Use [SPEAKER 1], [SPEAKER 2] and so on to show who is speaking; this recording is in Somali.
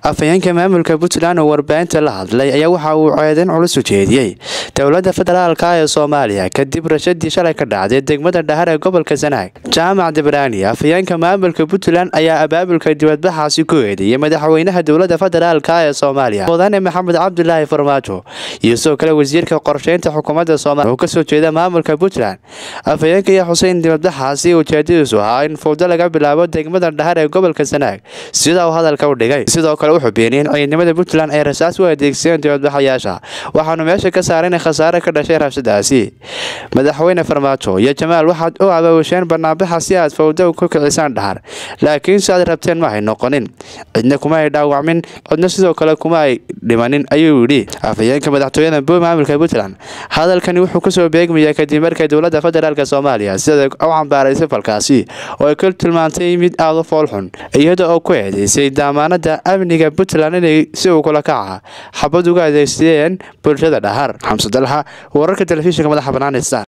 [SPEAKER 1] afhayeenka maamulka puntland oo warbaahinta la hadlay ayaa waxa uu ceedayn culus u jeediyey dowladda federaalka ee soomaaliya kadib rashadii shalay ka dhacday degmada dhahar ee gobolka sanaag jaamac dibraani afhayeenka maamulka puntland ayaa abaabulka dibadbaxaasi ku eedeeyay madaxweynaha dowladda federaalka ee soomaaliya mudane maxamed cabdulaahi farmaajo iyo sidoo kale wasiirka qorsheynta xukuumadda soomaaliya oo kasoo jeeda maamulka puntland afhayeenka iyo xuseyn dibadbaxaasi ujeedadiisu ahaa in fowdo laga bilaabo degmada dhahar ee gobolka sanaag sida uu hadalka u dhigay sidoo kale wuxuu beeniyey in ciidamada puntland ay rasaas u adeegsadeen dibadbaxayaasha waxaanu meesha ka saaray in khasaare ka dhashay rabshadaasi madaxweyne farmaajo iyo jamaal waxaad u abaawasheen banaanbaxa si aad fowdo ku kicisaan dhahar laakiin si aad rabteen ma ay noqonin cidna kuma ay dhaawacmin cidna sidoo kale kuma ay dhimanin ayuu yidhi afhayeenka madaxtooyada bo maamulka puntland hadalkani wuxuu kasoo beegmayaa kadib markay dowladda federaalk soomaaliya sida u cambaaraysay falkaasi oo ay ka tilmaantay mid aada u foolxun iyada oo ku eedeysay daamaanada amniga puntland inay si uu kula kaca xabad uga adeegsadeen bulshada dhahar xamse dalxa wararka telefishinka madaxa bannaan star